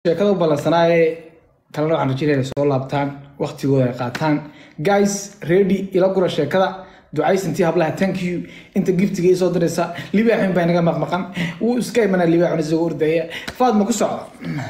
sheekada u ballansanaaye kalena waxaan rajinaya inay soo laabtaan waqtigooda ay qaataan guys ready ila gura sheekada ducaysantii hablaha thank you inta giftiga ii soo diraysa libaaxin baa inaga maqmaqan wuu iska imanaa libaaxuna isagoo ordaya faadma ku socda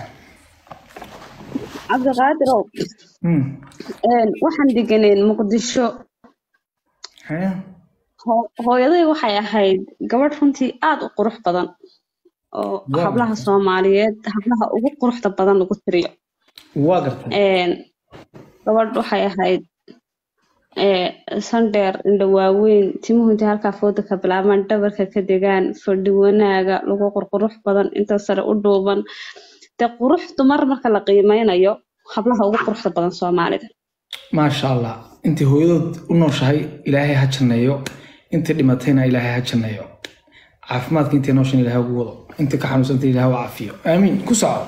cabdiqaadirow Hmm. waxaan deganeen muqdisho Hee? Ho- hooyaday waxay ahayd gabadh runtii aada u qurux badan oo Waa hablaha gartay. soomaaliyeed hablaha ugu quruxda badan lagu tiriyo waa gartay Een, gabadh waxay ahayd ee, sandheer indho waaweyn timuhu intay halkaa fooda ka bilaabaan dhabarka ka degaan fadhi wanaaga lagu qurqurux badan inta sare u dhuuban dee qurux dumar marka la qiimeynayo hablaha ugu quruxda badan soomaalida maasha allah intii hooyadood u nooshahay ilaahay ha janneeyo intii dhimatayna ilaahay ha janneeyo caafimaadka intay nooshan ilaahay ugu wado intii ka xanuunsantay ilaahay u caafiyo aamiin ku soco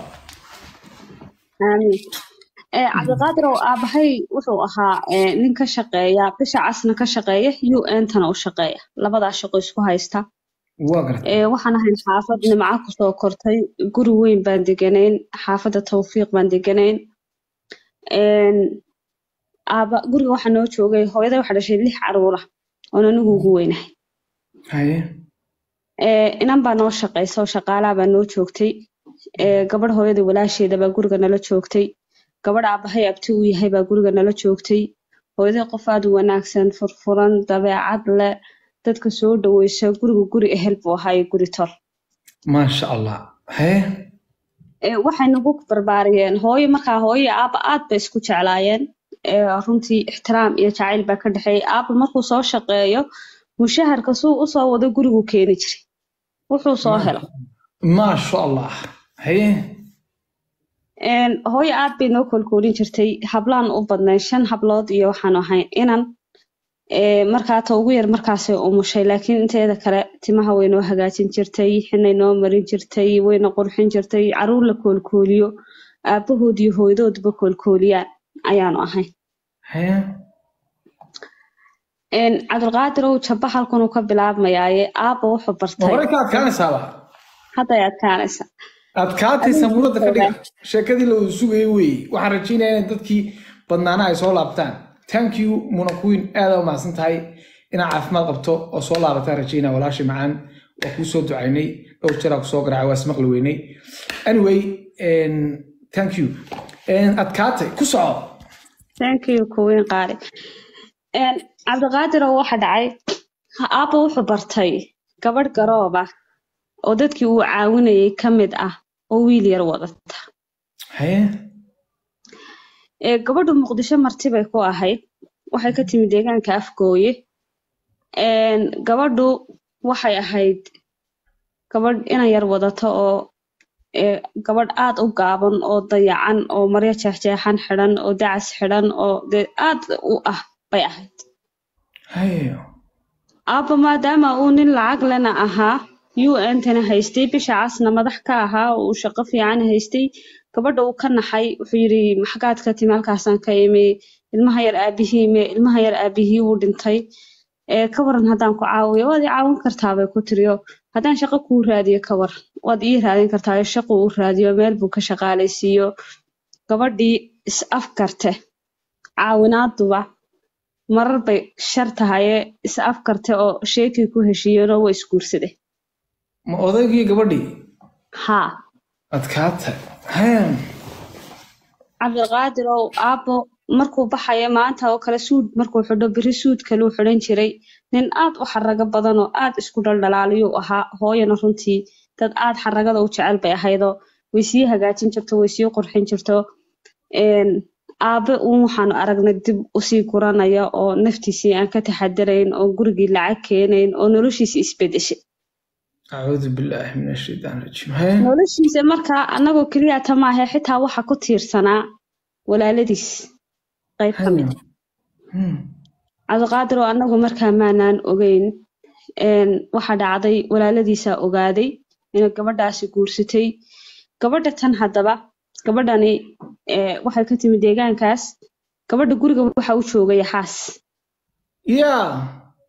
aamiin ee cabdiqaadir oo aabahay wuxuu ahaa ee, nin ka shaqeeya bisha casna ka shaqeeya un tana u shaqeeya labadaa shaqo isku haysta waa gartay ee, waxaan ahayn xaafad nimco kusoo kortay guri weyn baan deganayn xaafadda tawfiiq baan deganayn Een, aaba guriga waxaa noo joogay hooyaday waxaa dhashay lix caruur ah oon anigu ugu weynahay haye Ee, inan baa noo shaqaysa oo shaqaalaa baa noo joogtay Ee, gabadh hooyada walaasheeda baa guriga nala joogtay gabadh aabahay abti uu yahay baa guriga nala joogtay hooyaday qof aad u wanaagsan furfuran dabeecad leh dadka soo dhaweysa guriga guri ehel buu ahaa iyo guri tor maasha allah haye Ee, waxay nagu barbaariyeen hooyo markaa hooyo iyo aaba aad bay isku jeclaayeen Ee, runtii ixtiraam iyo jacayl baa ka dhexeeyay aaba markuu soo shaqeeyo mushaharka suu usoo wado gurigu keeni jiray wuxuu soo helo maasha allah haye Een, hooyo aad bay noo kolkoolin jirtay hablaan u badnayn shan hablood iyo waxaan ahayn inan Ee, markaa ta ugu yar markaasay umushay laakiin inteeda kale timaha way noo hagaajin jirtay xinay noo marin jirtay wayna qurxin jirtay caruur la koolkooliyo aabahood iyo hooyadoodba koolkooliyaan ayaanu ahayn haye Een, cabdulqaadir ow jabba halkan uu ka bilaabmayaaye aabba wuxuu ma bartay horey ka adkaanaysaaba hadday adkaanaysa adkaataysa muradda ka dhiga sheekadii la sugayay weeye waxaan rajaynayaa in dadkii badnaana ay soo laabtaan thank you muna queen aada u mahadsan tahay inaad caafimaad qabto oo soo laabataan rajaynaa walaashay macaan waa kuu soo ducaynay dhowr jeraa ku soo garaacay waa ismaqli weynay anyway en, thank you En, adkaatay ku soco thank you kuwiin qaali Een, cabdiqaadir oo waxa dhacay aabba wuxuu bartay gabadh garoob ah oo dadkii uu caawinayay ka mid ah oo wiil yar wadata haye ee gabadhu muqdisho marti bay ku ahayd waxay ka timid deegaanka afgooye Een, gabadhu waxay ahayd gabadh inan yar wadata oo ee, gabadh aad u gaaban oo dayacan oo maryo jeexjeexan xidhan oo dacas xidhan oo dee aad u ah bay ahayd haye aabba maadaama uu nin lacag lena ahaa un tana haystay bisha casna madax ka ahaa oo uu shaqo fiican haystay gabadha uu ka naxay wuxuu yidhi maxagaad ka timi halkaasaan ka imi ilmaha yar aabihii me ilmaha yar aabihii wuu dhintay ee ka waran haddaan ku caawiyo waad i caawin kartaa bay ku tiriyo haddaan shaqo kuu raadiyo ka waran waad ii raadin kartaa shaqo uu raadiyo meel buu ka shaqaalaysiiyo gabadhii is afkarte caawinaaduba marar bay shar tahaye is afkarte oo sheekay ku heshiiyeenoo waa isguursade ma odaygii gabadhii haa adkaatay haye cabdiqaadir ow aabbo markuu baxayo maanta oo kale suud markuu xidho beri suud kaluu xidhan jiray nin aad u xarago badan oo aad isku dhaldhalaaliyuu ahaa hooyana runtii dad aad xaragada u jecel bay ahaydoo way sii hagaajin jirto way sii qurxin jirto Een, aabe uun waxaanu aragnay dib usii guranaya oo naftiisii aan ka taxadarayn oo gurigii lacag keenayn oo noloshiisi isbedeshay acuudu billaahi min ashaytaan rajiim haye noloshiisa markaa annagoo keliya ta maahe xitaa waxa ku tiirsanaa walaaladiis qayb ka mid Hmm. cabdiqaadir oo annagu markaa maanaan ogeyn Een, waxa dhacday walaaladiisaa ogaaday inay gabadhaasi guursatay gabadha tan haddaba gabadhani ee, waxay ka timi deegaankaas gabadha guriga waxa u joogay xaas yaa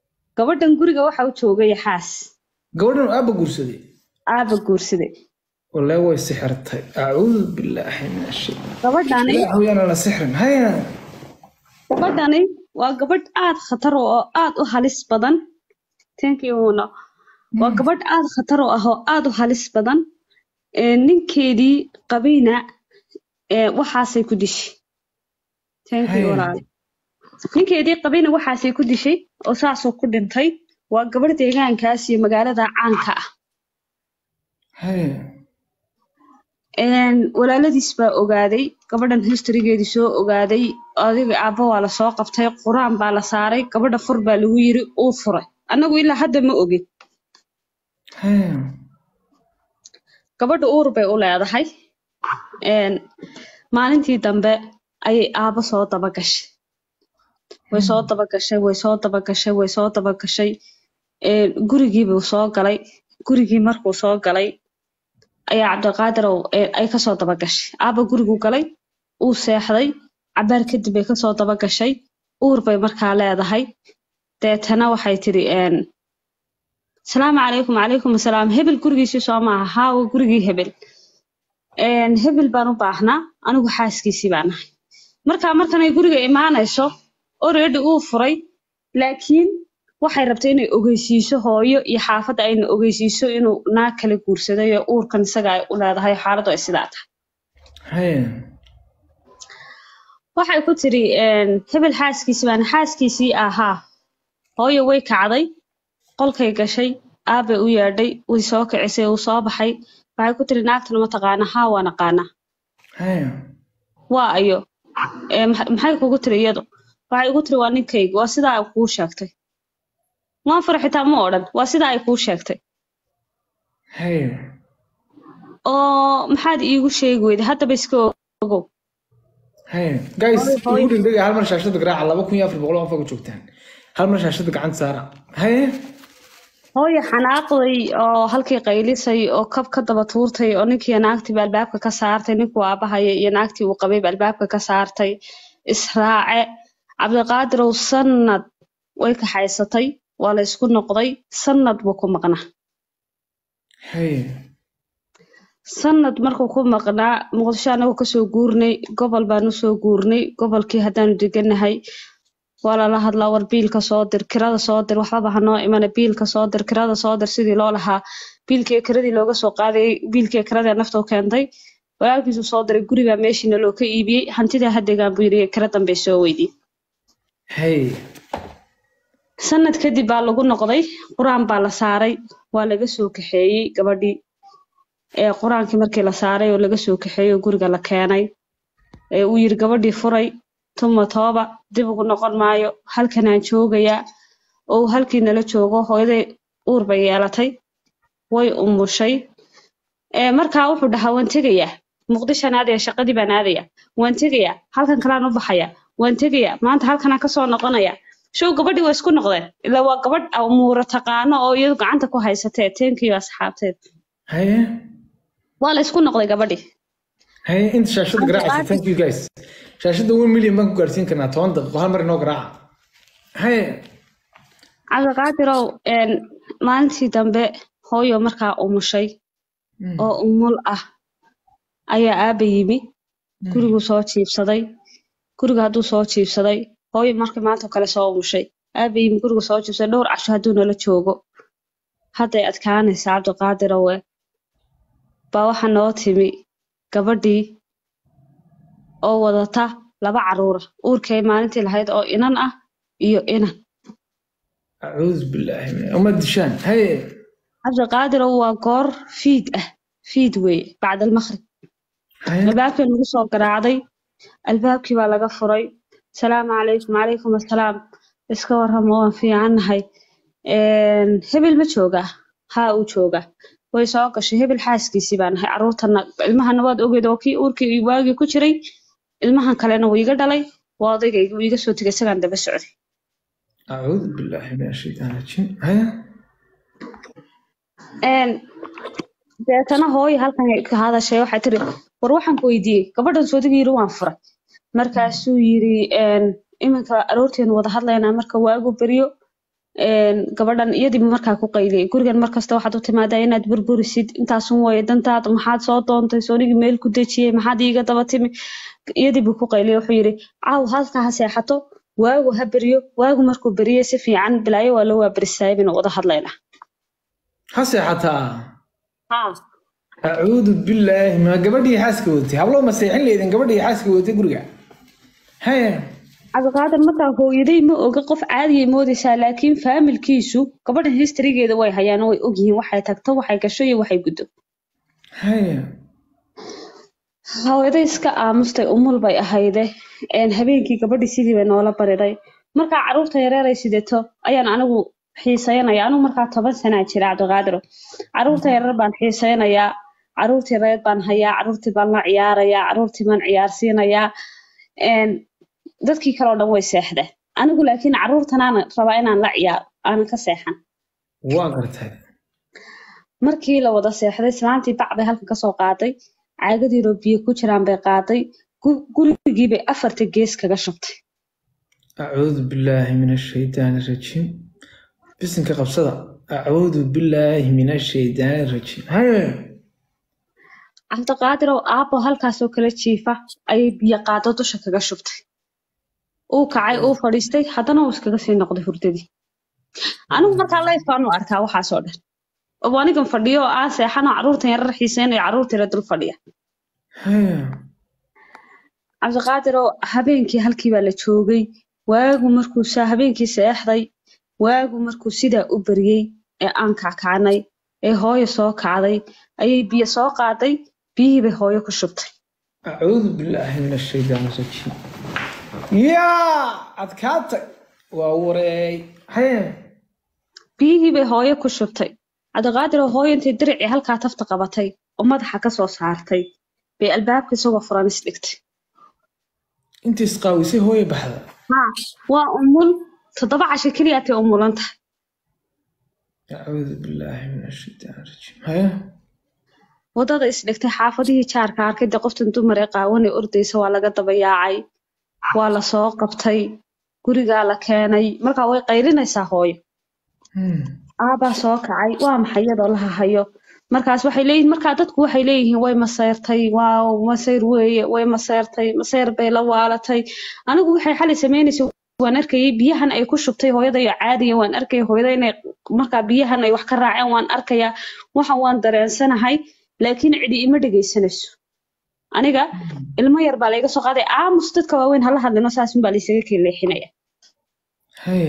gabadhan guriga waxa u joogay xaas gabadhan aabba guursaday aaba guursaday wallahi way sixirtay acuudu billaahi min ashay gabadhani ilaahu yaana la sixrin haya gabadhani waa gabadh aad khatar oo aad u halis badan thank you Una. waa gabadh aad khatar u ah oo aad u halis badan Ee, ninkeedii qabayna ee, waxaasay ku dishay thank you Haya. walaal ninkeedii qabayna waxaasay ku dishay oo saasuu ku dhintay waa gabadh deegaankaas iyo magaalada caanka ah haya Een, walaaladiis baa ogaaday gabadhan historygeedii soo ogaaday adiga aabba waa lasoo qabtay quraan baa la saaray gabadha fur baa lagu yiri uu furay annagu ilaa hadda ma ogin haya gabadha uur bay u leedahay Een, maalintii dambe ayay aabbo soo dabagashay way soo dabagashay way soo dabagashay way soo dabagashay Een, gurigii buu soo galay gurigii markuu soo galay ayaa cabdiqaadir oo, ee, ay kasoo dabagashay aabba guriguu galay uu seexday cabaar kadib bay kasoo dabagashay uur bay markaa leedahay deetana waxay tidhi een, salaamu calaykum calaykum asalaam hebel gurigiisii soo maaha haa waa gurigii hebel Een, hebel baan u baahnaa anigu xaaskiisii baan ahay markaa markanay guriga imaanayso already uu furay laakiin waxay rabtay inay ogeysiiso hooyo iyo xaafadda ayna ogeysiiso inuu naag kala guursaday oo uurkan isaga ay u leedahay xaaladdu ay sidaa tahay haya waxay ku tiri een, hebel xaaskiisii baan xaaskiisii ahaa hooyo way kacday qolkay gashay aabbay u yeedhay way soo kicisay uu soo baxay waxay ku tiri naagtana ma taqaana haa waan aqaanaa haya waa ayo Ee, max- maxay kugu tiri iyadu waxay igu tiri waa ninkayga waa sidaa ay kuu sheegtay waan fura xitaa ma odhan waa sidaa ay kuu sheegtay haya oo maxaad iigu sheegi weyday haddaba iska ogow haya guys Hooyo, hooyo. ugu dhindhiga hal mar shaashada garaaca laba kun iyo afar boqol oo qof ku joogtaan hal mar shaashada gacanta saara haya hooyo xanaaqday oo halkii qaylisay oo kab ka daba tuurtay oo ninkii naagtiiba albaabka ka saartay ninkuu aabahaya iyo naagtii uu qabayba albaabka ka saartay israace cabdiqaadirow sanad way kaxaysatay waa la isku noqday sanad buu ku maqnaa haya sanad markuu ku maqnaa muqdisho anagoo kasoo guurnay gobol baanu soo guurnay gobolkii haddaanu deganahay waa lala hadlaa war biilka soo dir kirada soo dir waxbaba hanoo imana biilka soo dir kirada soo dir sidii loo lahaa biilkii kiradii looga soo qaadayay biilkii kiradii nafta u keentay walaalkiisu soo diray guribaa meeshiina loo ka iibiyey hantidaa hadegaan buu yiri kira dambey soo weydii haya sanad kadib baa lagu noqday qur-aan baa la saaray waa laga soo kaxeeyey gabadhii ee qur-aankii markii la saaray oo laga soo kaxeeyey oo guriga la keenay ee uu yiri gabadhii furay tuma tooba dib ugu noqon maayo halkanaan joogayaa oo uu halkii nala joogo hooyaday uur bay yeelatay way umushay ee markaa wuxuu dhahaa waan tegayaa muqdishaan aadaya shaqadii baan aadayaa waan tegayaa halkan kalaan u baxayaa waan tegayaa maanta halkanaan kasoo noqonayaa show gabadhii waa isku noqdeen ilaa waa gabadh muura taqaano oo iyadu gacanta ku haysatee teenkiyo asxaabteed haya waa la isku noqday gabadhii haya inta shaashada garaacaysa thank you guys shaashada one million baan ku gaarsiin karnaa toban daqiiqo hal mar inoo garaaca haya cabdiqaadirow een, maalintii dambe hooyo markaa umushay oo umul ah ayaa aaba yimi guriguu soo jiibsaday guriga hadduu soo jiibsaday hooyo markii maanta kale soo umushay aaba yimi guriga soo jiibsaday dhowr casho hadduu nala joogo hadday adkaanaysaa cabdiqaadirowe baa waxa noo timi gabadhii oo wadata laba caruura uurkay maalintii lahayd oo inan ah iyo inan acuudu billaahi min uma dishaan haya cabdiqaadirow waa goor fiid ah fiid weeye bacda almaqrib haya albaabkii lagu soo garaacday albaabkii baa laga furay salaamu calaykum calaykum assalaam iska warramo waan fiicannahay Een, hebel ma joogaa haa uu joogaa way soo gashay hebel xaaskiisii baa nahay carruurtana ilmahana waad ogeed oo kii uurkii waagii ku jiray ilmahan kalena wuu iga dhalay waa odaygayga wuu iga soo tegay isagaan daba socday acuudu billaahi min ashaytaan rajiim haya Een, deetana hooyo halkan ay ka hadashay waxay tiri war waxaan ku weydiiyey gabadhan soodiga yiri waan furay markaasuu yiri een, iminka aroorteenu wada hadlaynaa marka waagu beryo een, gabadhan iyadiiba markaa ku qayliyay gurigan markasta waxaad u timaadaa inaad burburisid intaasun waye dantaada maxaad soo doontay soonigii meel ku dejiyey maxaad iiga daba timi iyadiibuu ku qayliyay wuxuu yidhi caaw halkaa ha seexato waagu ha beriyo waagu markuu beriye si fiican bilaayo waa loo waaberisaayay baynu wada hadlaynaa ha seexataa acuudu billaahi ma gabadhii xaaska wadatay hablo ma seexin leydin gabadhii xaaska wadatay guriga haye cabdiqaadir markaa hooyaday ma oga qof caadiyay moodaysaa laakiin faamilkiisu gabadhan historygeeda way hayaan oo way ogyihiin waxay tagto waxay gasho iyo waxay guddo haye hooyaday iska aamustay umul bay ahayde een, habeenkii gabadhii sidii bay noola bariday markaa caruurta yareeray sidato ayaan anigu xiisaynaya anigu markaa toban sanaa jira cabdiqaadiro caruurta yareer baan xiisaynayaa caruurtii reer baan hayaa caruurtii baan la ciyaarayaa caruurtii baan ciyaarsiinayaa een, dadkii kale oo dhan way seexdeen anigu laakiin caruurtanaan rabaa inaan la ciyaaro aanan ka seexan waa gartay markii la wada seexday islaantii bac bay halkan kasoo qaaday caagadiiroo biyo ku jiraan bay qaaday gu- gurigii bay afarta gees kaga shubtay acuudu billaahi min ashaydaani rajiim bisinka qabsada acuudu billaahi min ashaydaani rajiim haye cabdiqaadirow aabbo halkaasoo kala jiifa ayay biyo qaado dusha kaga shubtay uu kacay uu fadhiistay haddana uu iskaga sii noqday hurdadii anigu markaa life baanu arkaa waxaasoo dhan oo anigan fadhiyo oo aan seexanoo caruurtan yarar xiiseynayo caruurta yara dul fadhiya haye cabdiqaadirow habeenkii halkii baa la joogay waagu markuu saa habeenkii seexday waagu markuu sidaa u beriyey ee aan kackacnay ee hooyo soo kacday ayay biyo soo qaaday biyihii bay hooyo ku shubtay acuudu billaahi min ashaydaani rajiim yaa adkaatay waa wareey haye biyihii bay hooyo ku shubtay cabdiqaadirow hooyo intay diricii halkaa tafta qabatay oo madaxa ka soo saartay bay albaabka isagoo furan isdhigtay intii isqaawisay hooye baxda haa waa umul toddoba casho keliya atay umulan tahay acuudu billaahi min ashaydaani rajiim haye waddada isdhigtay xaafadihii jaarka arkay dee qoftan dumar ee qaawan ee ordaysa waa laga daba yaacay waa la soo qabtay gurigaa la keenay markaa way qaylinaysaa hooyo Hmm. aabaa soo kacay waa maxay iyadoo la hahayo markaas waxay leeyihiin markaa dadku waxay leeyihiin way maseyrtay waaw maseyr weeye way maseyrtay maseyr bay la waalatay anigu waxay xalay sameynaysay waan arkayay biyahan ay ku shubtay hooyada iyo caadiya waan arkaya hooyada inay markaa biyahan ay wax ka raaceen waan arkayaa waxan waan dareensanahay laakiin cidi ima dhegaysanayso aniga ilmo yar baa layga soo qaaday aamus dadka waaweyn hala hadlino saasun baa laysaga keleexinaya haye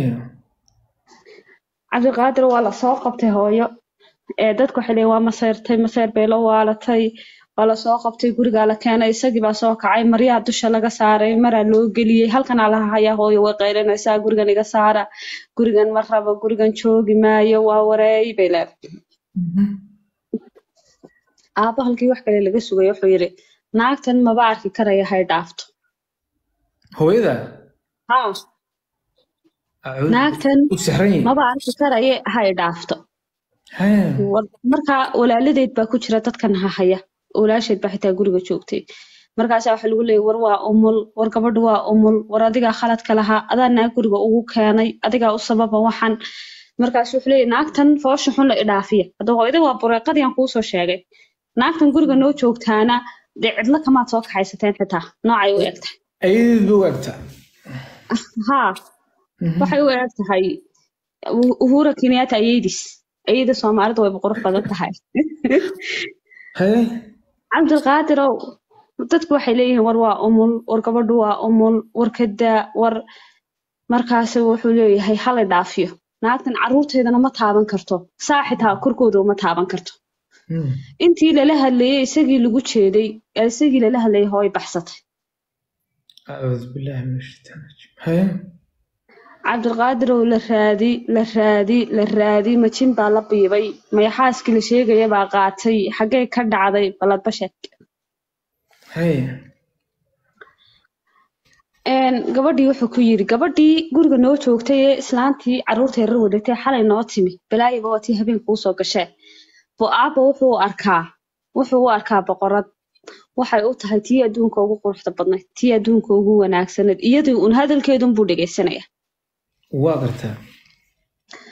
cabdiqaadir waa lasoo qabtay hooyo ee dadku waxay leeyihin waa maseyrtay maseyr bay la waalatay waa lasoo qabtay gurigaa la keenay isagii baa soo kacay maryaha dusha laga saaray maraa loo geliyey halkanaa laha hayaa hooyo way qaylinaysaa gurigan iga saara gurigan ma rabo gurigan joogi maayo waa wareey bay leedahay Mhm. aabbo halkii wax kale laga sugay wuxuu yidhi naagtan maba arki karaya hay dhaafto hooyada haa acuudu naagtan u sahran yihin maba arki karaya hay dhaafto haye War- markaa walaaladeed baa ku jira dadkan hahaya walaasheed baa xitaa guriga joogtay markaasaa waxa lagu leeyay war waa umul war gabadhu waa umul war adigaa khaladka lahaa adaa naag guriga ugu keenay adigaa u sababa waxan markaas wuxuu leeyay naagtan foosha xun la idhaafiya hadda hooyada waa bureeqadii aan kuusoo sheegay naagtan guriga noo joogtaana dee cidlo kamaad soo kaxaysateen xitaa noocay u eg tahay ayadeed ba waagtaa haa waxay u eg tahay U- uhura kenyatta ayeydis ayeyda soomaalida wayba qurux badan tahay haye cabdilqaadirow dadku waxay leeyihiin war waa umul war gabadhu waa umul war kadaa war markaasi wuxuu leeyahay hala dhaafiyo naagtan caruurteedana ma taaban karto saa xitaa korkooda uma taaban karto Hmm. intii lala hadlayay isagii lagu jeeday ee isagii lala hadlayay hooy baxsatay acuudu billaahi min ashaytaani rajiim haye cabdilqaadirow la raadi la raadi la raadi majin baa la biibay mayaxaaskii la sheegaya baa qaatay xaggee ka dhacday baladbasheed haye Een, gabadhii wuxuu ku yiri gabadhii guriga noo joogtay ee islaantii caruurta yarar wadatay xalay noo timi balaayiba waa tii habeenka usoo gashee bo aabba wuxuu u arkaa wuxuu u arkaa boqorad waxay u tahay tii adduunka ugu quruxda badnayd tii adduunka ugu wanaagsanayd iyadii un hadalkeedun buu dhegaysanaya waa gartaa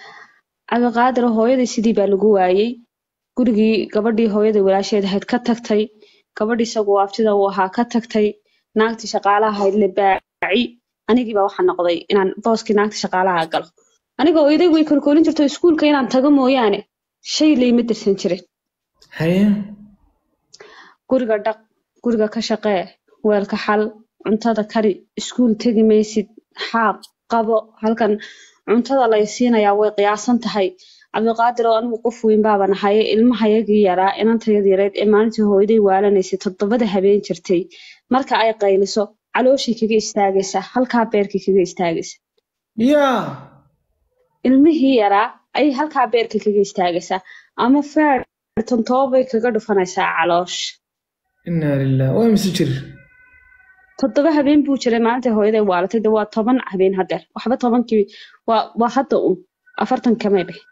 cabdiqaadir hooyadii sidii baa lagu waayey gurigii gabadhii hooyadii walaasheed ahayd ka tagtay gabadhii isagu aftida uu ahaa ka tagtay naagtii shaqaalaha ahayd la baaci anigii baa waxaa noqday inaan booskii naagtii shaqaalaha galo aniga oo iday way kolkoolin jirto iskuulka inaan tago mooyaane shay layma dirsan jirin haye guriga dhaq guriga ka shaqee weelka xal cuntada kari iskuul tegi maysid xaaq qabo halkan cuntada lay siinayaa way qiyaasan tahay cabdiqaadir oo anigu qof weyn baaba nahaye ilmahayagii yaraa inantayad yareed ee maalintii hooyaday waalanaysay toddobada habeen jirtay marka ay qayliso calooshii kaga istaagaysa halkaa beerkii kaga istaagaysa yaa ilmihii yaraa ayay halkaa beerka kaga istaagaysaa ama feertan toobay kaga dhufanaysaa caloosh inaa lilah waa mise jir toddoba habeen buu jiray maalintai hooyaday waalatay de waa toban habeen hadeer waxba tobankii waa waa hadda un afartan kamay bix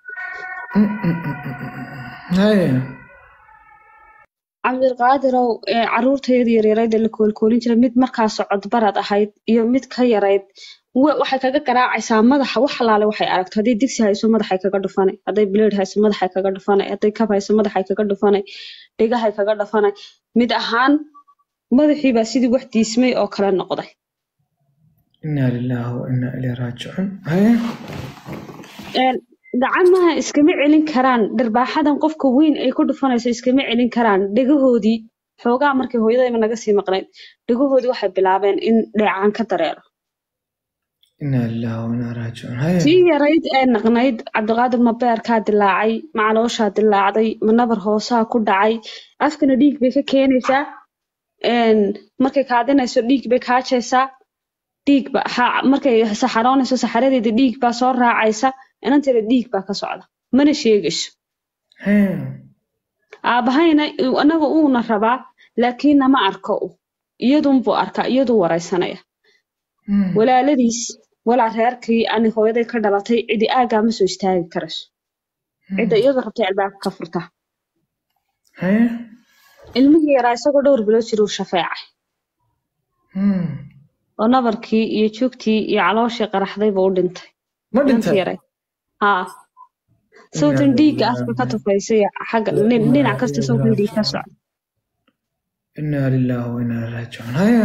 haye cabdiqaadirow ee caruurtayada yaryarayd ee la koolkoolin jiray mid markaa socodbarad ahayd iyo mid ka yarayd wa- waxay kaga garaacaysaa madaxa wax alaale waxay aragto hadday digsi hayso madaxay kaga dhufanay hadday bileed hayso madaxay kaga dhufanay hadday kab hayso madaxay kaga dhufanay dhegahay kaga dhufanay mid ahaan madaxii baa sidii wax diismay oo kale noqday inaa lilah wa inaa ilayhi raajicuun haye Een, gacmaha iskama celin karaan dharbaaxadan qofka weyn ay ku dhufanayso iskama celin karaan dhegahoodii xoogaa markii hooyadayma naga sii maqnayd dhegahoodii waxay bilaabeen in dheecaan ka dareero inaa lilah wa inaa raajicuun haye tii yarayd ee naqnayd cabdiqaadir ma beerkaa dilaacay ma calooshaa dilaacday ma nabar hoosaa ku dhacay afkana dhiig bay ka keenaysaa Een, markay kaadinayso dhiig bay kaajaysaa dhiig ba ha- markay saxaroonayso saxaradeeda dhiig baa soo raacaysa inanteeda dhiig baa ka socda mana sheegayso haye aabahayna anaga uuna rabaa laakiin nama arko u iyadunbuu arkaa iyaduu waraysanaya Hmm. walaaladiis walaa reerkii ani hooyaday ka dhalatay cidi aagaa ma soo istaagi karayso cidda iyadu rabtay albaabka ka furta haye ilmihii yaraa isagoo dhowr bilood jiruu shafeecay Hmm. oo nabarkii iyo joogtii iyo calooshii qaraxdayba u dhintay ma inantii dhintay yaray haa sawtan dhiigga afka ka tufaysay xagga dhin- dhinac kasta sawtan dhiig ka socda inaa lilah wa inaa ilayhi raajicuun haye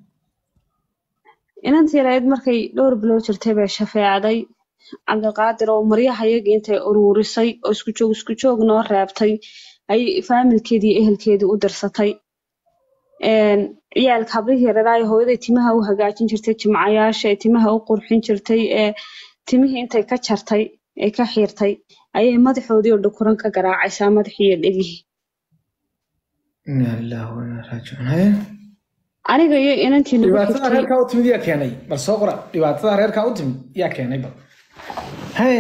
inantii yarayd markay dhowr bilood jirtay bay shafeecday cabdiqaadir oo maryahayagii intay uruurisay oo isku joog isku joog noo reebtay ayay faamilkeedii iyo ehelkeedii u dirsatay Een, ciyaalka hablihii yareeraa ee hooyaday timaha u hagaajin jirtay jimcayaasha ee timaha u qurxin jirtay ee timihii intay ka jartay ee ka xiirtay ayay madaxoodii oo dhukuran ka garaacaysaa madaxii iyo dhegihii inaa lilah wa inaa raajicuun haye aniga iyo inantii nagu dhibaatada xigtay reerkaa u timid yaa keenay bal soo qora dhibaatada reerkaa u timid yaa keenay bal haye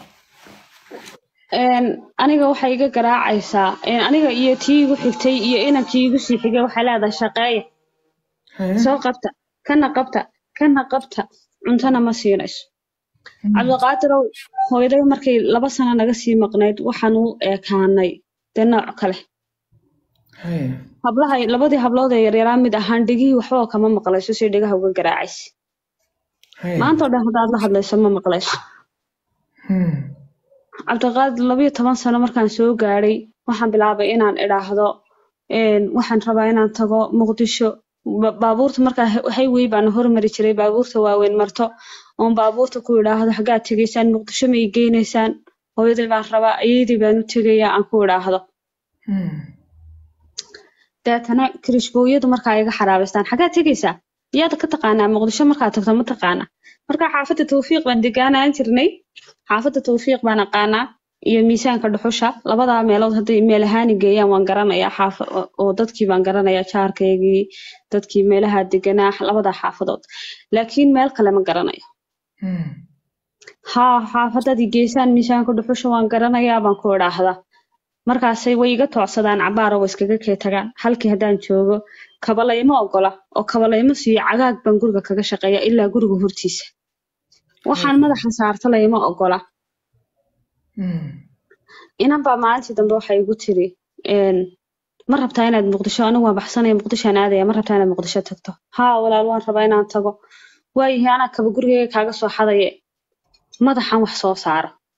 Een, aniga waxay iga garaacaysaa een, aniga iyo tii igu xigtay iyo inankii igu sii xigay waxay leedahay shaqeeya haye soo qabta kana qabta kana qabta cuntana ma siinayso cabdiqaadirow hooyaday markay laba sano naga sii maqnayd waxaan u ekaanay dee nooc kale haye hablaha labadii hablood ee yaryaraa mid ahaan dhegihii waxba kama maqlayso si dhegaha uga garaacaysa haye maanta oo dhan haddaad la hadlayso ma maqlayso Hmm. cabdiqaadir labayo toban sano markaan soo gaadhay waxaan bilaabay inaan idhaahdo een, waxaan rabaa inaan tago muqdisho Ba- baabuurta markaa highway baan hormari jiray baabuurta waaweyn marto oon baabuurta ku idhaahdo xaggaad tegaysaan muqdisho ma ii geynaysaan hooyaday baan rabaa ayeydii baan u tegayaa aan ku idhaahdo Hmm. deetana kirishbooyadu markaa iga xaraabaystaan xaggaad tegaysaa yaad ka taqaanaa muqdisho markaad tagto ma taqaana markaa xaafadda tawfiiq baan degaanaan jirnay xaafadda tawfiiq baan aqaanaa iyo miisaanka dhuxusha labadaa meelood hadday meel ahaani geeyaan waan garanayaa xaafa oo- oo dadkii baan garanayaa jaarkaygii dadkii meelaha deganaa labadaa xaafadood laakiin meel kale ma garanayo Hmm. haa xaafadadii geesaan miisaanka dhuxusha waan garanayaa baan ku idhaahdaa markaasay way iga toocsadaan cabaar oo way iskaga kee tagaan halkii haddaan joogo kabalaymo ogola oo kabalaymo siiyo cagaag baan guriga kaga shaqeeya ilaa guriga hortiisa waxaan madaxa saarta layma ogola Hmm. inan baa maalintii dambe waxay igu tiri een, ma rabtaa inaad muqdisho anigu waan baxsanaya muqdishoan aadaya ma rabtaa inaad muqdisho tagto haa walaal waan rabaa inaan tago waayahay anaa kaba gurigayga kaaga soo xadaye madaxan wax soo saaro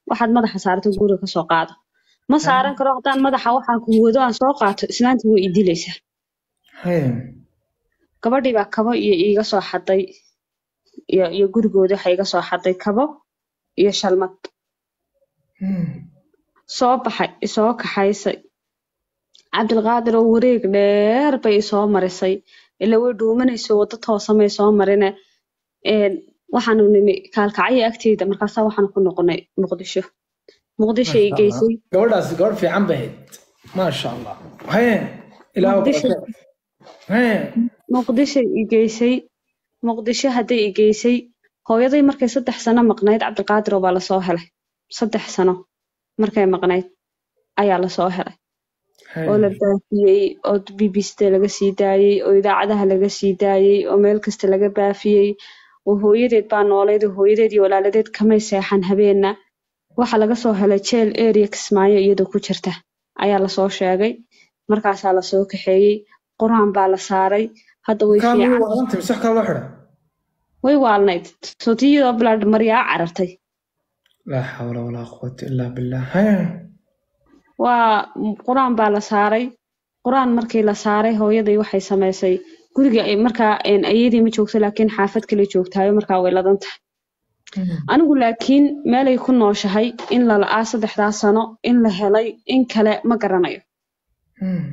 waxaad madaxa saarto guriga kasoo qaado ma saaran karo haddaan madaxa waxaan ku wado aan soo qaato islaanta way idilaysaa Haya. gabadhii baa kabo iyo iiga soo xaday iyo iyo gurigooda waxa iga soo xaday kabo iyo shalmad Hmm. soo baxay isoo kaxaysay cabdilqaadir oo wareeg dheer bay isoo marisay ila way dhuumanayso waddo toosamay soo marine een, waxaanu nimi kaalkacyo agteeda markaasaa waxaanu ku noqonay muqdisho muqdisho ay geysay gabadhaasi gabadh fiican bay ahayd maasha allah haye ilaahu Muqdisho. barake haye muqdisho i geysay muqdisho hadday i geysay hooyaday markay saddex sano maqnayd cabdiqaadir oo baa lasoo helay saddex sano markay maqnayd ayaa lasoo helay oo la baafiyey oo bbcda laga sii daayey oo idaacadaha laga sii daayey oo meel kasta laga baafiyey oo hooyadeed baa noolayd oo hooyadeed iyo walaaladeed kamay seexan habeenna waxa laga soo helay jeel area kismaayo iyadoo ku jirta ayaa lasoo sheegay markaasaa lasoo kaxeeyey qur-aan baa la saaray hadda way kaan fiican waalanta mise wax kale loo xidha way waalnayd sootiyadoo bilaad maryaa carartay laa xawla walaa quwata illaa billah haye waa qur-aan baa la saaray qur-aan markii la saaray hooyaday waxay samaysay guriga ay markaa een, ayadii ma joogto laakiin xaafad kale joogtayo markaa way ladan tahay anigu laakiin meelay ku nooshahay in la la'aa saddexdaa sano in la helay in kale ma garanayo Hmm.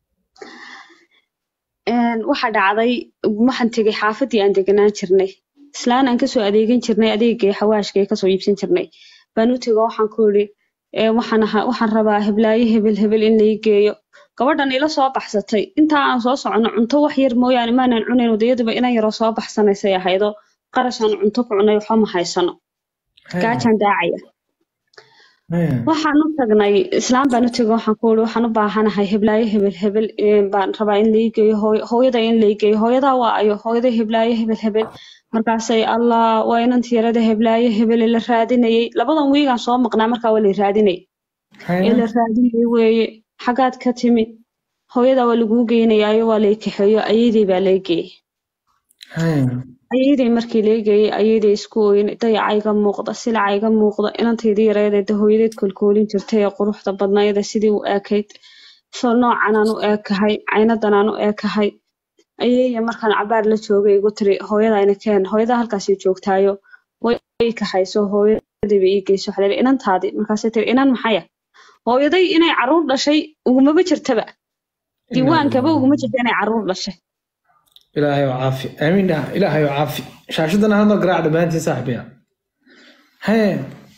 Een, waxa dhacday waxaan tegay xaafadii aan deganaan jirnay islaan aan kasoo adeegan jirnay adeegay xawaashka ee kasoo iibsan jirnay baan u tego waxaan ku yidhi "Ee, waxaan ahaa waxaan rabaa heblaayo hebel hebel in lai geeyo gabadhan ila soo baxsatay intaa aan soo socono cunto wax yar mooyaane maanan cunayn wadayaduba inan yaroo soo baxsanaysay ahaydo qarashaan cunto ku cunay waxba ma haysano Haye. gaajaan daacaya Haye. waxaan u tagnay islaam baan u tegay waxaan ku yidhi waxaan u baahanahay heblaayo hebel hebel ee, baan rabaa in lai geeyo hooy- hooyada in lai geeyo hooyadaa waa ayo hooyada heblaayo hebel hebel markaasay allah waa inantii yarada heblaayo hebel ee la raadinayay labadan wiigaan soo maqnaa markaa waa la raadinayay ee Haye. la raadinayay weeye xagaad ka timi hooyadaa waa laguu geynayaayo waa lay kaxeeyo ayadii baa lay geeyey Haye. ayadii markii lay geeyey ayadii isku ooyin dayacayga muuqda silacayga muuqda inantaydii yareedeeda hooyadeed kolkoolin jirtay ee quruxda badnayda sidii u eekayd soo noocan aan u eekahay caynadan aan u eekahay ayaya markaan cabaar la joogay igu tiri hooyadayna keen hooyadaa halkaasay joogtaayo way i kaxayso hooyadiiba ii geyso waxaa la yidhi inantaadii markaasay tiri inan maxaya hooyaday inay caruur dhashay ugumaba jirtaba diiwaankaba uguma jirta inay caruur dhashay ilaahay oo caafi aamiin dhaha ilaahay oo caafi shaashadana hadoo garaac dhammaantiin saaxiibaya haye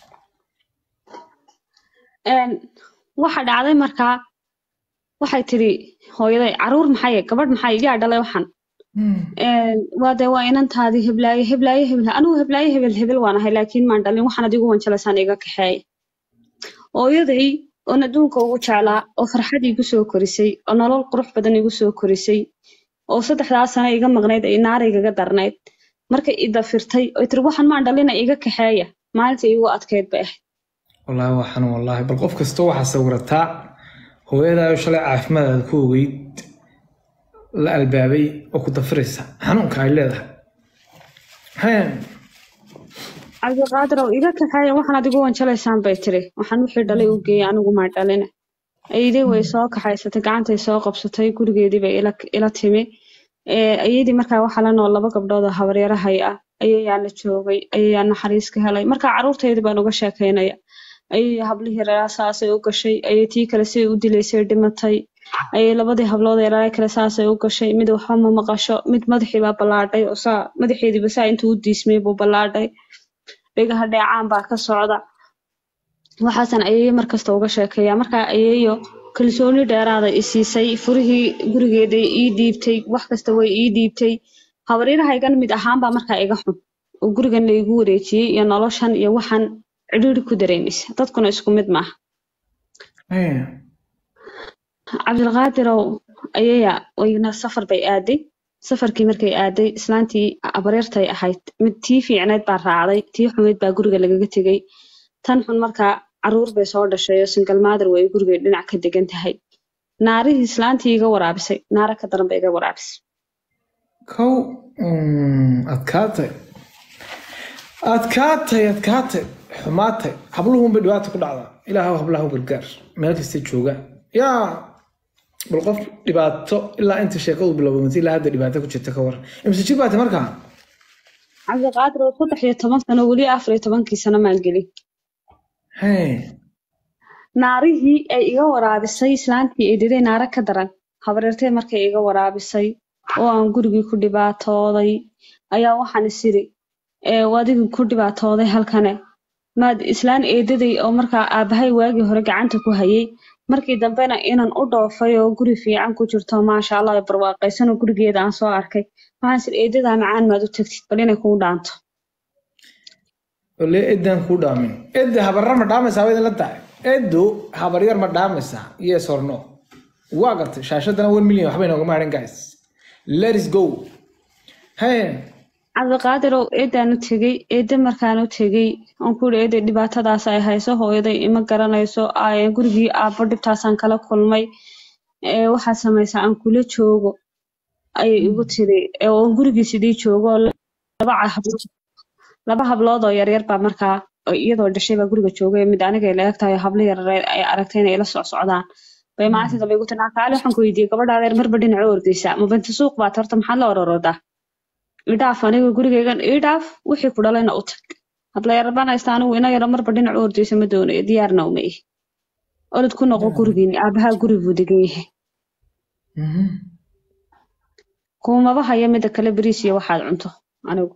Een, waxa dhacday markaa waxay tiri hooyaday caruur maxay gabadh maxay yaa dhalay waxan Hmm. Een, waa dee waa inantaadii heblaaye heblaaye hebel anigu heblaaye hebel hebel waan ahay laakiin maan dhalin waxaan adigu wanjalaysaan iga kaxeeya hooyaday oon adduunka ugu jeclaa oo farxad igu soo korisay oo nolol qurux badan igu soo korisay oo saddexdaa sano iga maqnayd ay naar igaga darnayd markay i dafirtay oo tiri waxan maan dhalina iga kaxeeya maalinta igu adkeyd bay ahayd wallaahi waa xanuun wallaahi bal qof kasta waxaa sawirataa hooyadaayo shalay caafimaadaada ku ogeyd la albaabay oo ku dafiraysa xanuunka ay leedahay haye cabdiqaadir oo iga kaxeeya waxaan adigu wanjalaysaan bay tiri waxaan wixii dhalay u geeyey anigu maa dhalina ayadii way soo kaxaysatay gacantay soo qabsatay gurigeedii bay ila ila timi Ee, ayadii markaa waxaa la nool laba gabdhood oo habaryarahay ah ayayaa la joogay ayayaa naxariis ka helay markaa caruurteydii baan uga sheekaynaya ayay hablihii reeraa saasay u gashay ayay tii kale siday u dilaysay dhimatay ayay labadii hablood ee reeraa kale saasay u gashay mid waxba ma maqasho mid madaxii baa ballaadhay oo saa madaxeediiba saa intuu u diismay buu ballaadhay dhegaha dheecaan baa ka socda waxaasan ayeeyo markasta uga sheekeeya markaa ayeeyo kalsooni dheeraada i siisay furihii gurigeeday ii dhiibtay wax kasta way ii dhiibtay habaryarahaygan mid ahaan baa markaa iga xun oo gurigan laygu wareejiyey iyo noloshan iyo waxaan cidhiidhi ku dareemaysa dadkuna isku mid maaha haye cabdilqaadirow ayaya wayna safar bay aaday safarkii markay aaday islaantii abareertay ahayd mid tii fiicneyd baa raacday tii xumeyd baa guriga lagaga tegey tan xun markaa caruur bay soo dhashay oo single mother way gurigay dhinac ka degan tahay naarihii islaantii iga waraabisay naara ka daran bay iga waraabisay kow mm, adkaatay adkaatay adkaatay xumaatay habluhunbay dhibaata ku dhacdaa ilaahu hablaha u gargaar meel kasta jooga yaa bal qof dhibaato ilaa inta sheekadu bilowdatay ilaa hadda dhibaato ku jirta ka waran imse jir baati markaa cabdiqaadir oo saddex iyo toban sano weli afar iyo tobankii sano maan gelin Hey. naarihii ay iga waraabisay islaantii eedaday naara ka daran habareertay markay iga waraabisay oo aan gurigii ku dhibaatooday ayaa waxaan isiri ee adigii ku dhibaatooday halkane maad islaan eedaday oo markaa aabahay waagii hore gacanta ku hayay markii dambena inaan u dhoofay oo guri fiican ku jirto maasha allah ay barwaaqaysan oo gurigeeda aan soo arkay waxaan isiri eedadaa macaan maad u tagtid bal inay kuu dhaanto ole eddaan kuu dhaamin edda habarar ma dhaamaysaa waa idinla tahay eddu habaryar ma dhaamaysaa yes or no waa gartay shaashadana one million waxbay noogama hadhin guys let is go hey cabdiqaadirow eedaan u tegey eedda markaan u tegey aan ku yidhi eeday dhibaatadaas ay hayso hooyaday ima garanayso ay gurigii aabbo dhibtaasaan kala kulmay ee waxaad samaysaa aan kula joogo ayay igu tiri ee oo gurigii sidii joogo oo laba hablood laba hablood oo yaryar baa markaa oo iyadoo dhashay baa guriga joogay mid aniga la eg tahay oo hablo yaryar ay aragtay inay ila socsocdaan bay maalintii dambe igu tiri kaali waxaan ku weydiiyey gabadha adeer marba dhinaca u ordaysaa ma binti suuq baad horta maxaad la ororoodaa idhaaf aniga gurigaygan idhaaf wixii ku dhalayna u tag habla yarbaan haysta anigu ina yaro marba dhinac u ordaysa ma doonayo diyaarna uma ihi orod ku noqo gurigiini aabahaa guri buu degan yahay kuumaba haya mida kale beriis iyo waxaad cunto anigu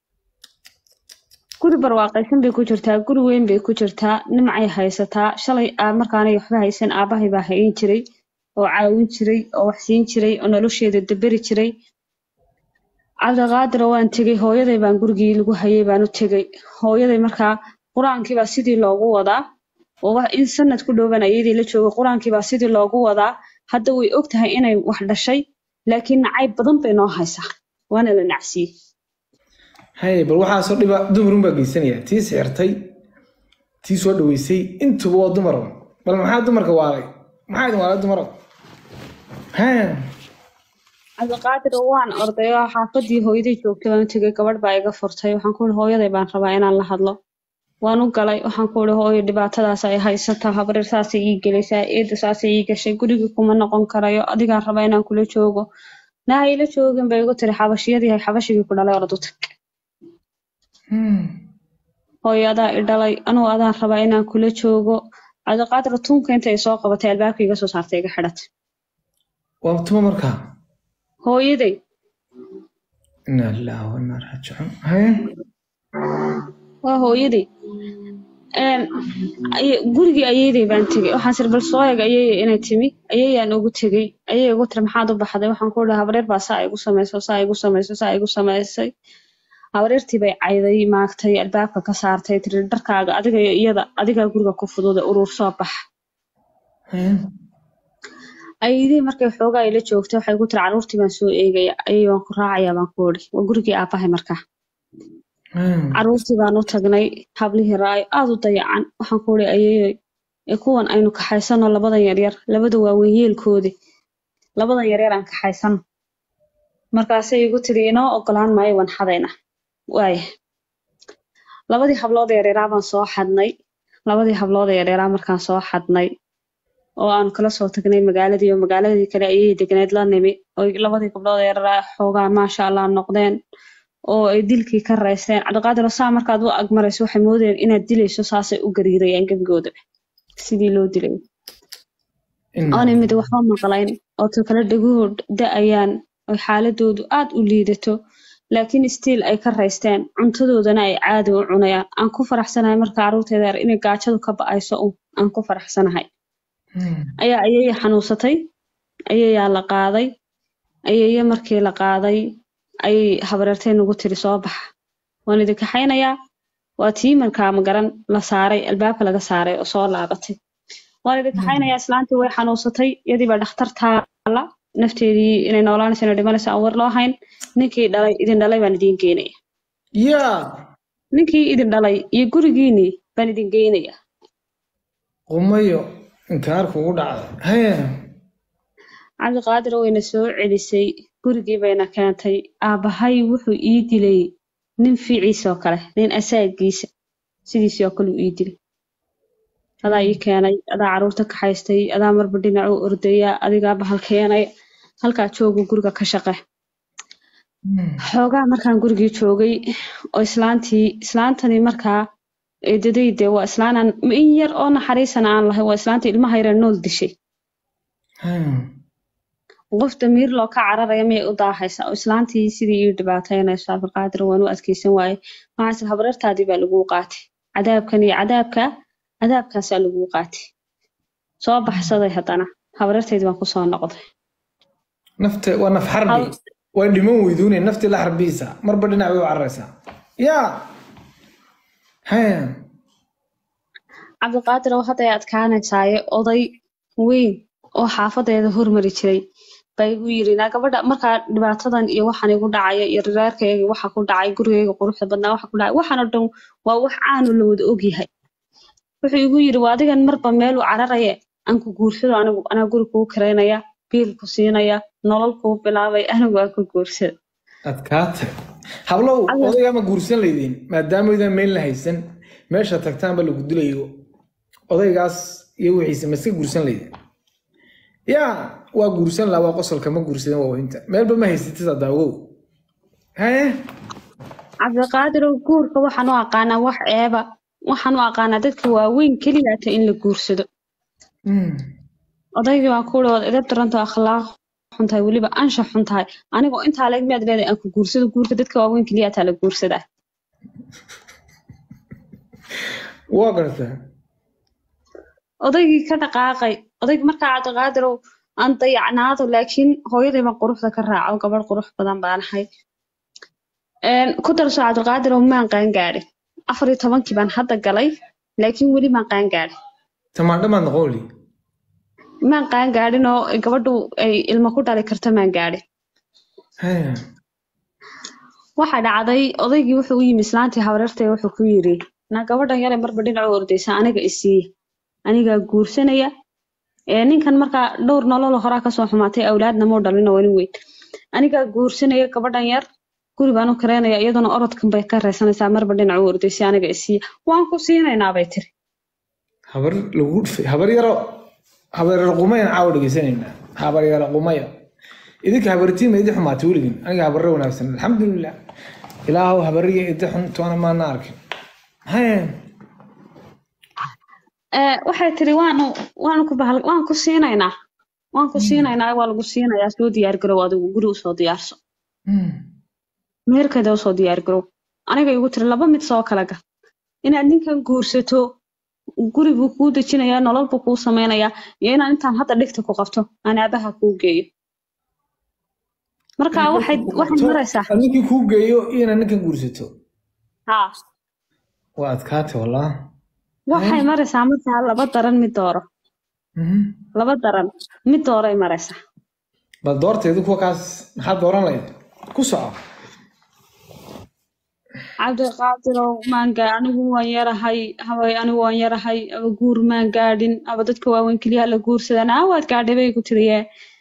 guri barwaaqaysan bay ku jirtaa guri weyn bay ku jirtaa nimcay haysataa shalay aa markaanay waxba haysan aabahay baa hayin jiray oo caawin jiray oo wax siin jiray oo nolosheeda daberi jiray cabdiqaadira waan tegey hooyaday baan gurigii lagu hayay baan u tegey hooyaday markaa qur-aankii baa sidii loogu wadaa oo wax in sanad ku dhowban ayadii la joogay qur-aankii baa sidii loogu wadaa hadda way og tahay inay wax dhashay laakiin nacayb badan bay noo haysaa waana la nacsiiyey hay bal waxaasoo dhiba dumarun baa geysanaya tii sixirtay tii soo dhaweysay intuba waa dumar bal maxaa dumarka waalay maxaa idin waalay dumaro ha cabdiqaadir waan orday oo xaafadii hooyaday joogtay baan u tegey gabadh baa iga furtay waxaan ku ihi hooyaday baan rabaa inaan la hadlo waan u galay waxaan ku ihi hooyo dhibaatadaas ay haysataa habareer saasay ii gelaysaa eeda saasay ii gashay gurigii kuma noqon karayo adigaan rabaa inaan kula joogo naa ila joogin bay igu tiri xabashiyadii hay xabashigii ku dhalay orad u tag hooyo adaa i dhalay anugu adaan rabaa inaan kula joogo cabdiqaadir tunka intay soo qabatay albaabka iga soo saartay iga xidhatay waa tuma markaa hooyaday inaa lillahi wa inaa raajicuun haye waa hooyaday Een, ay- gurigii ayeeday baan tegey waxaan sir bal soo eeg ayeeye inay timi ayeeyaan ugu tegey ayey igu tiri maxaad u baxday waxaan ku ihi habareer baa saa igu samayso saa igu samayso saa igu samaysay habareertii bay cayday maagtay albaabka ka saartay tiri dharkaaga adiga iyo iyada adigaa guriga ku fududa uruur soo bax haye ayadii markay xoogaa ila joogtay waxay ku tiri caruurtii baan soo eegaya ayay waan ku raacayaa baan ku idhi waa gurigii aabahay markaa haye caruurtii baan u tagnay hablihii raayo aad u dayacan waxaan ku ihi ayeeyoy ee kuwan aynu kaxaysano labadan yaryar labada waaweyn yeelkoodii labadan yaryar aan kaxaysano markaasay igu tiri inoo ogolaan maayo waan xadayna waaya labadii hablood ee yaryaaraa baan soo xadnay labadii hablood ee yaryaaraa markaan soo xadnay oo aan kala soo tagnay magaaladii oo magaaladii kale ayay degneed la nimi oo labadii gabdhood ee yaryaaraa xoogaa maasha allah noqdeen oo ay dilkii ka raysteen cabdiqaadir oo saa markaad u agmarayso waxay moodayeen inaad dilayso saasay u gariirayaan gebigoodaba sidii loo dilay oonay mid waxba maqlayn oo ta kale dhaguhu da-ayaan oo xaaladoodu aad u liidato laakiin stiil ay ka raysteen cuntadoodana ay caadi u cunayaan aan ku faraxsanahay marka carruurteeda yar inay gaajadu ka ba-ayso un aan ku faraxsanahay ayaa ayaya xanuunsatay ayayaa la qaaday ayaya markii la qaaday ayay habareertay nagu tiri soo baxa waan idin kaxaynayaa waa tii markaa magaran la saaray albaabka laga saaray oo soo laabatay waan idin kaxaynayaa islaantii way xanuunsatay iyadii baa dhakhtar taala nafteedii inay noolaanayso inay dhimanayso aan war loo hayn ninkii dhalay idin dhalay baan idiin geynaya yaa ninkii idin dhalay iyo gurigiinii baan idin geynaya qumayo inkaar kugu dhacday haye cabdiqaadir wayna soo celisay gurigii bayna keentay aabbahay wuxuu ii dilay nin fiiciisoo kale nin asaagiisa sidiisii oo kale uu ii dilay adaa ii keenay adaa caruurta kaxaystay adaa marba dhinac u ordaya adigaa bahal keenay halkaa jooga guriga ka shaqe xoogaa markaan gurigii joogay oo islaantii islaantani markaa eedadayde waa islaanaan in yar oo naxariisana aan lahayn waa islaantii ilmaha yara nool dishay qof damiir loo ka cararaya miyay u daahaysaa oo islaantii sidii ii dhibaataynayso abdulqaadir waan u adkeysan waaye maxaase habareertaadii baa laguu qaatay cadaabkan iyo cadaabka cadaabkaasaa laguu qaatay soo baxsaday haddana habareertaydii baan kusoo noqday nafta waa naf xarbi waa dhiman weyduune naftii la xarbiisa marba dhinac bay u cararaysaa yaa haya cabdiqaadir oo hadday adkaanaysaaye oday weyn oo xaafadeeda hormari jiray baa igu yiri naa gabadha markaa dhibaatadan iyo waxaan igu dhacaya iyo reerkayga waxa ku dhacay gurigayga quruxda badnaa waxa ku dhacay waxaan oo dhan waa wax caanu la wada ogyahay wuxuu igu yiri waa adigan marba meel u cararaye aan ku guursado anigu anaa guri kuu karaynaya biil ku siinaya nolol kuu bilaabay anigu aan ku guursado adkaata hablow odaygaa ma guursan laydin maadaamaydaan meel la haysan meesha tagtaanba lagu dilayo odaygaas iyo wixiisa ma iska guursan laydin yaa waa guursan laha waa qosolka ma guursadan waa wahinta meelba ma haysatid hadda ogow haye cabdiqaadirow guurka waxaan u aqaanaa wax ceeba waxaan u aqaanaa dadka waaweyn keliyaata in la guursado odaygii baan ku uri edeb daranto akhlaaq xun tahay weliba anshax xun tahay anigoo intaa leeg miyaad leedahay aan ku guursado guurka dadka waaweyn keliyaataa la guursadaa waa gartaa odaygii ka dhaqaaqay odayg markaa cabdiqaadirow aan dayacnaado laakiin hooyaday baan quruxda ka raaco gabadh qurux badan baan ahay ku darso cabdiqaadirow maan qaangaadhin afar iyo tobankii baan hadda galay laakiin weli maan qaangaadhin tamaandho maad noqon weli maan qaangaadhin oo gabadhu ay ilmo ku dhali karto maan gaadhin haya waxaa dhacday odaygii wuxuu u yimi islaantii habareertay wuxuu ku yiri naa gabadhan yare marba dhinac u ordaysa aniga isiiya anigaa guursanaya ee ninkan markaa dhowr nolol horaa kasoo xumaatay awlaadna muu dhalin oo nin weyn anigaa guursanaya gabadhan yar guri baan u kareynaya iyaduna orodkan bay ka reysanaysaa marba dhinac u ordaysa aniga isiiya waan ku siinaynaa bay tiri habar lagu dhufay habar yaro habar yaro qumayan caawa dhegeysanaynaa habar yaro qumaya idinka habartiin ma idi xumaatay weligin aniga habarre wanaagsan alxamdulilah ilaahow habariya idi xun toona maana arkin haye waxay tiri waanu waanu ku bahal waan ku siinaynaa waan ku siinaynaa waa lagu siinayaa soo diyaar garow adigu guri usoo diyaarso meherkeeda usoo diyaar garow aniga igu tiri laba mid soo kala gal inaad ninkan guursato guri buu kuu dejinayaa nolol buu kuu samaynayaa iyo inaad intaan hadda dhigta ku qabto aan aabaha kuu geeyo marka waxay waxay maraysaa ninkii kuu geeyo iyona ninkan guursato haa waa adkaatay wallah waxay maraysaa markaa laba daran mid dooro laba daran mid dooray maraysaa bal doorteedu kuwa kaas maxaad dooran lahayd ku soco cabdiqaadirow maanga anigu waan yarahay haway anigu waan yarahay aba guur maan gaadhin aba dadka waaweyn keliya la guursadan aa waad gaadhay bay ku tiriye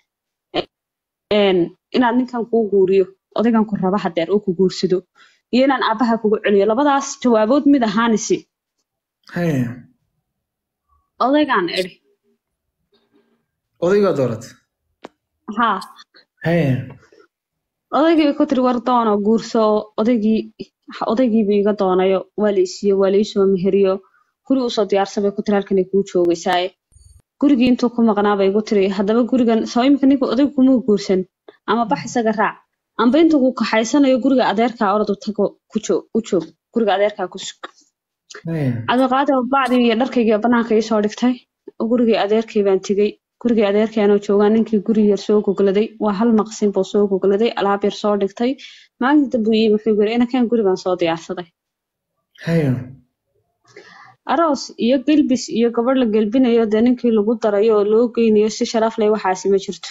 inaad ninkan kuu guuriyo odaygan ku raba hadeer oo ku guursado iyo inaan aabaha kugu celiyo labadaas jawaabood mid ahaanisi haye odaygaan idhi odaygaa doorat haa haye odaygii bay ku tiri war doono guurso odaygii odaygiibu iga doonayo waa la isiiyo waa la iisoo meheriyo guri usoo diyaarsan bay ku tiri halkanay kuu joogaysaaye gurigii intuu ku maqnaa bay igu tiri haddaba gurigan soo imika ninka odaygu kuma guursan ama bax isaga raac amba intuu ku kaxaysanayo guriga adeerkaa oradu tago ku joog u joog guriga adeerkaa ku sug haye cabdiqaadir bacdii iyo dharkaygii banaanka iisoo dhigtay gurigii adeerkay baan tegey gurigii adeerkaanoo joogaa ninkii guri yar soo gogladay waa hal maqsin buu soo gogladay alaab yar soo dhigtay maalinta buu yimi wuxuu yiri inakan guri baan soo diyaarsaday haye aroos iyo gelbis iyo gabadh la gelbinayo dee ninkii lagu darayo oo loo geynayo si sharaf leh waxaasi ma jirto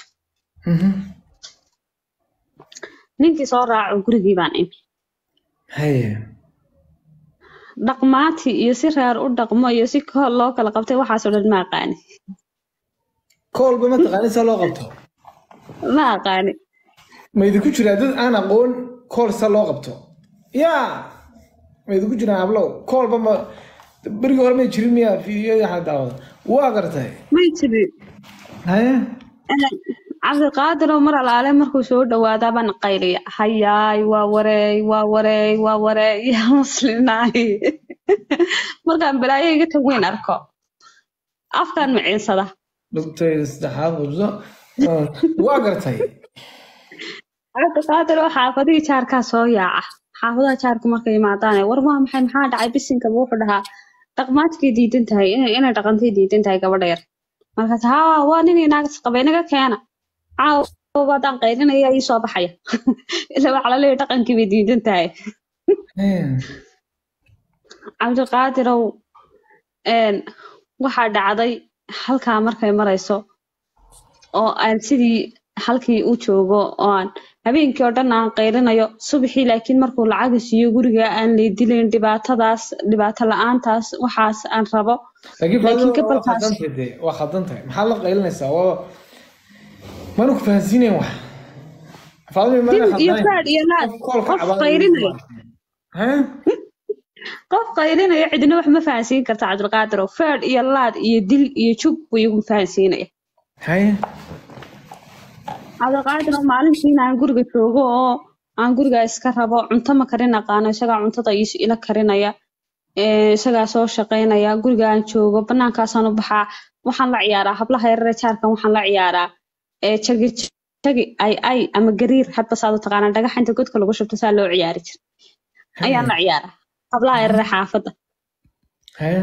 ninkii soo raaco gurigii baan imi haye dhaqmaati iyo si reer u dhaqmo iyo si kool loo kala qabtay waxaasoo dhan ma aqaani koolba ma taqaanid saa loo qabto ma aqaani ma idinku jiraa dad aan aqoon kool sa loo qabto yaa ma idigu jiraan hablow koolba ma berigii hore may jirin miya fiidiyada xag daawada waa gartay may jirin haye cabdiqaadir oo mar alaale markuu soo dhawaadaa baan qayliya hayaay waa wareey waa wareey waa wareey yaa muslinaay markaan balaayo iga tag weyn arko afkaan maciinsada dhugtayda saddexaad qabso waa gartay cabdiqaadir oo xaafadihii jaarkaa soo yaaca xaafadaha jaarku markay imaadaane war waa maxay maxaa dhacay bisinkaba wuxuu dhahaa dhaqmaadkay diidan tahay inay inay dhaqantay diidan tahay gabadha yar markaas haa waa nin inaagas qabay naga keena caawa baadaan qaylinaya ii soo baxaya ilaa waxaa laleeyahay dhaqankii bay diidan tahay cabdiqaadirow waxaa dhacday halkaa markay marayso oo aan sidii halkii u joogo oo aan habeenkii oo dhan aan qaylinayo subaxii laakiin markuu lacaga siiyo guriga aan laydilayn dhibaatadaas dhibaato la-aantaas waxaas aan rabo laakiin Laakiin faadada waa gabalkaas- khaldan tahay waa khaldan tahay maxaad la qaylinaysaa waa maanu ku fahansiinayn wax faadada maana dil iyo khaldanayn faadh iyo laad qof koolka qof cabaadaya qaylinaya Hee? qof qaylinaya cidina wax ma fahansiin karta cabdilqaadir oo faadh iyo laad iyo dil iyo jug buu igu fahansiinaya haye cabdilqaadir oo maalintiina aan guriga joogo oo aan guriga iska rabo cunto ma karin aqaano isagaa cuntada is ila karinaya ee, isagaa soo shaqaynaya guriga aan joogo banaankaasaan u baxaa waxaan la ciyaaraa hablaha yarare jaarkan waxaan la ciyaaraa ee jagi jagi ay ay ama gariir hadba saad u taqaanaa dhagaxa inta godka lagu shubto saa loo ciyaari jira ayaan la ciyaaraa hablaha yarare xaafadda haye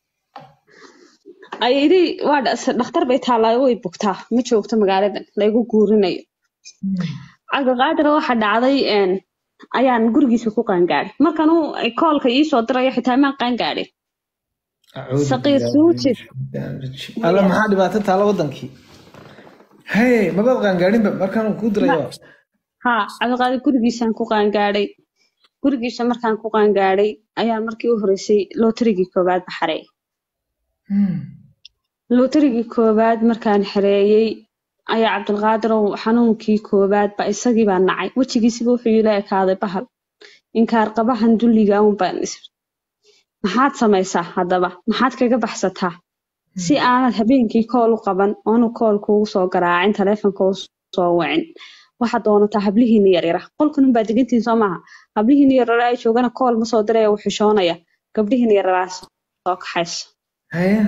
ayadii waa dha- dhakhtar bay taallaa way bugtaa ma joogto magaaladan laygu guurinayo cabdiqaadir waxa dhacday een, ayaan gurigiisa ku qaangaadhay markan uu ay koolka iisoo dirayo xitaa maan qaangaadhin Acuudu Saqiir billaahi suujid. min shaytaani rajiim. alla maxaa dhibaato taala wadankii haye mabaad qaangaadhinba markaan kuu dirayo haa cabdiqaadir gurigiisaan ku qaangaadhay gurigiisa markaan ku qaangaadhay ayaan markii u horeysay lootarigii koowaad ba xareeyay Hmm. lootarigii koowaad markaan xareeyey ayaa cabdilqaadirow xanuunkii koowaad ba isagii baa nacay wejigiisiba wuxuu ila ekaaday bahal inkaar qabahan dulliga un baan is maxaad samaysaa haddaba maxaad kaga baxsataa si aanad habeenkii kool u qaban oonu kool kuugu soo garaacin taleefonka u soo wicin waxaad doonataa hablihiina yaryara qolkan unbaa degantiin soo maaha hablihiina yaryara ay joogana kool ma soo diraya uu xishoonaya gabdhihiina yararaa soo kaxaysa haye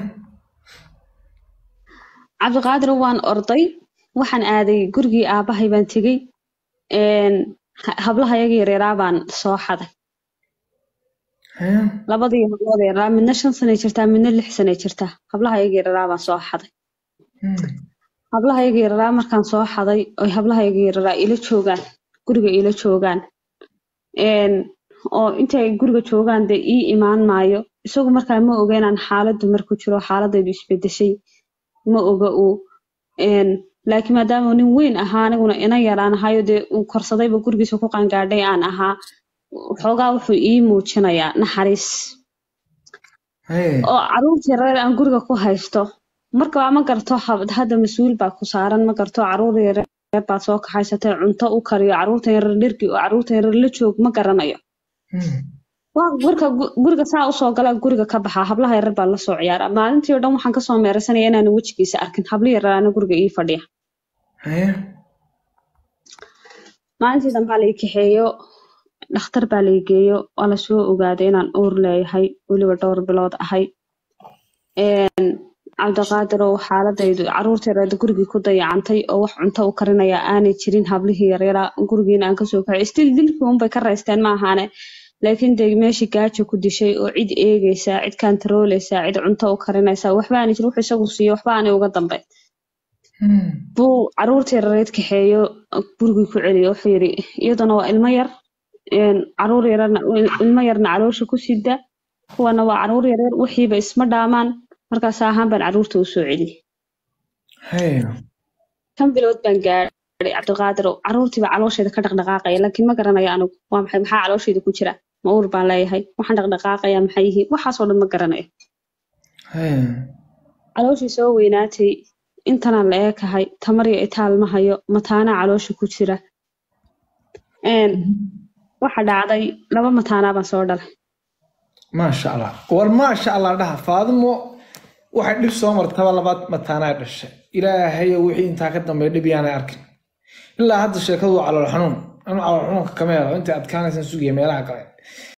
cabdiqaadir waan orday waxaan aaday gurigii aabahay baan tegey een, ha- hablaha yaga yaryaaraa baan soo xaday haye labadii hablood yaryaaraa midna shan sanay jirtaa midna lix sanay jirtaa hablaha yaga yaryaaraa baan soo xaday Hmm. hablaha yaga yaryaaraa markaan soo xaday oy hablaha yaga yaryaaraa ila joogaan guriga ila joogaan een, oo intay guriga joogaan dee ii imaan maayo isagu markaa ma oga inaan xaaladdu marku jiro xaaladaydu isbedeshay ma oga uu een, laakiin maadaama uu nin weyn ahaa aniguna ina yaraan ahayo dee uu korsadayba gurigiisa ku qaangaadhay aan ahaa xoogaa wuxuu ii muujinayaa naxariis haye oo caruurtii reer aan guriga ku haysto marka ma garto hab- hadda mas-uul baa ku saaran ma garto caruur yareer baad soo kaxaysatay cunto u kariyo caruurtan yareer dhergi oo caruurtan yareer la joog ma garanayo Hmm. waa marka gu- guriga saa usoo gala guriga ka baxaa hablaha yareer baa lasoo ciyaaraa maalintii oo dhan waxaan kasoo meeraysanaya inaanan wejigiisa arkin hablo yareeraana guriga ii fadhiya haye maalintii dambaa lai kaxeeyo dhakhtar baa lai geeyo waa lasoo ogaaday inaan uur leeyahay weliba dhowr bilood ahay Een, cabdiqaadir oo xaaladaydu caruurta yareed gurigii ku dayacantay oo wax cunto u karinaya aanay jirin hablihii yaryaraa gurigiina aan kasoo kaxay stil dilkii unbay ka raysteen ma ahaane laakiin dee meeshii gaajo ku dishay oo cid eegaysa cid kantarooleysa cid cunto u karinaysa waxba aanay jirin wuxuu isagu siiyo waxba aanay uga dambeyn Hmm. buu caruurtii yareed kaxeeyo gurigii ku celiyo wuxuu yidhi iyaduna waa ilmo yar een, caruur yarana ilmo yarna caloosha ku sida kuwana waa caruur yareer wixiiba isma dhaamaan markaas ahaan baan caruurta usoo celiyey haye kan bilood baan gaadhay cabdiqaadir oo caruurtiiba caloosheeda ka dhaqdhaqaaqaya laakiin ma garanayo anigu waa maxay maxaa caloosheeda ku jira ma uur baan leeyahay waxaan dhaqdhaqaaqaya maxay yihiin waxaasoo dhan ma garanayo haye calooshii soo weynaatay intanaan la eekahay tamar iyo itaal ma hayo mataanaa caloosha ku jira Een, waxa dhacday laba mataanaa baan soo dhalay maasha allah war maasha allah dhaha faadimo waxay dhib soo martaba labaad mataanaa dhashay ilaahayo wixii intaa ka dambeeya dhib yaanay arkin ilaa hadda sheekadu waa calool xanuun anu calool xanuunka kama helo intay adkaanaysan sugaya meelaha kale